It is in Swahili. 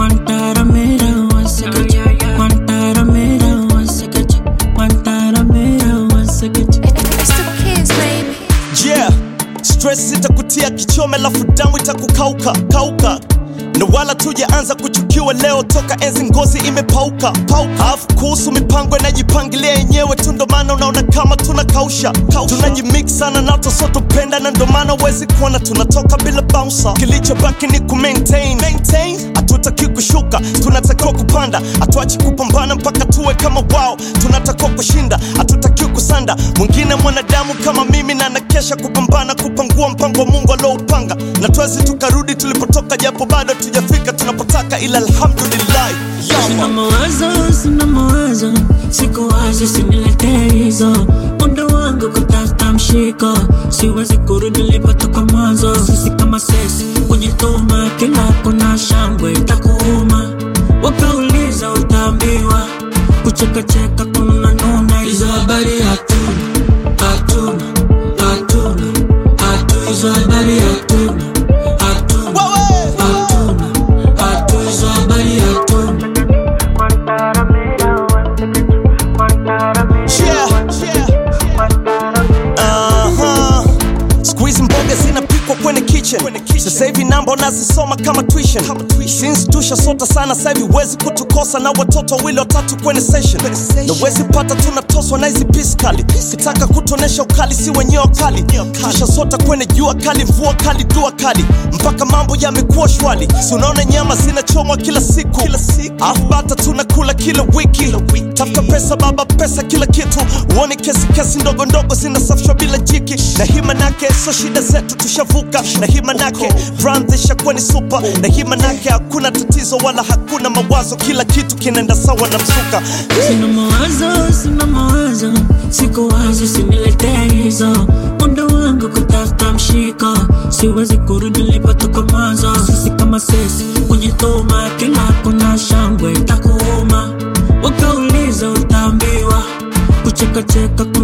Guantanamera, once again. Guantanamera, once again. Guantanamera, once again. It's the kids, baby. yeah stress itakutia kichome lafu damu itakukauka kauka na wala tujaanza kuchukiwa leo toka enzi ngozi imepauka pauka alafu kuhusu mipango inajipangilia yenyewe tu ndo maana unaona kama tunakausha tunajimix sana na tosotopenda na ndo maana uwezi kuona tunatoka bila bouncer kilichobaki ni ku maintain maintain hatutaki kushuka tunatakiwa kupanda hatuachi kupambana mpaka tuwe kama wao tunatakiwa kushinda hatutaki kusanda mwingine mwanadamu kama mimi na nakesha kupambana kupangua mpango wa mungu alioupanga na twezi tukarudi tulipotoka japo bado tujafika tunapotaka ila alhamdulillah Sina mawazo, sina mawazo, siku wazi siniletee hizo. Muda wangu kutafuta mshiko, siwezi kurudi nilipotoka mwanzo. Sisi kama sisi kujituma, kila kuna shangwe itakuuma. Wakauliza utaambiwa, kuchekacheka kuna nuna. Hizo habari hatuna, hatuna, hatuna, hatuna. Hizo habari hatuna, hatuna, Wewe! hatuna, hatuna. Hizo habari hatuna. Yeah, yeah. Aha. Siku hizi mboga zinapikwa kwenye kitchen sasa hivi namba unazisoma kama tuition since tushasota sana sasa hivi huwezi kutukosa na watoto wawili watatu kwenye session na huwezi pata tunatoswa na hizi piskali kitaka kutonesha ukali si wenyewe wakali tushasota kwenye jua kali mvua kali dua kali mpaka mambo yamekuwa shwali si unaona nyama zinachomwa kila siku afu bata tunakula kila wiki tafuta pesa baba pesa kila kitu uone kesi kesi ndogo ndogo zinasafishwa bila jiki na hii manake so shida zetu tushavuka na hii manake brand ishakuwa ni super na hii manake hakuna tatizo wala hakuna mawazo kila kitu kinaenda sawa na msuka Sina mawazo, sina mawazo, siku wazi siniletee hizo. Muda wangu kutafuta mshiko, siwezi kurudi nilipotoka mwanzo. Sisi kama sisi kujituma, kila kuna shangwe itakuuma. Wakauliza utaambiwa, kuchekacheka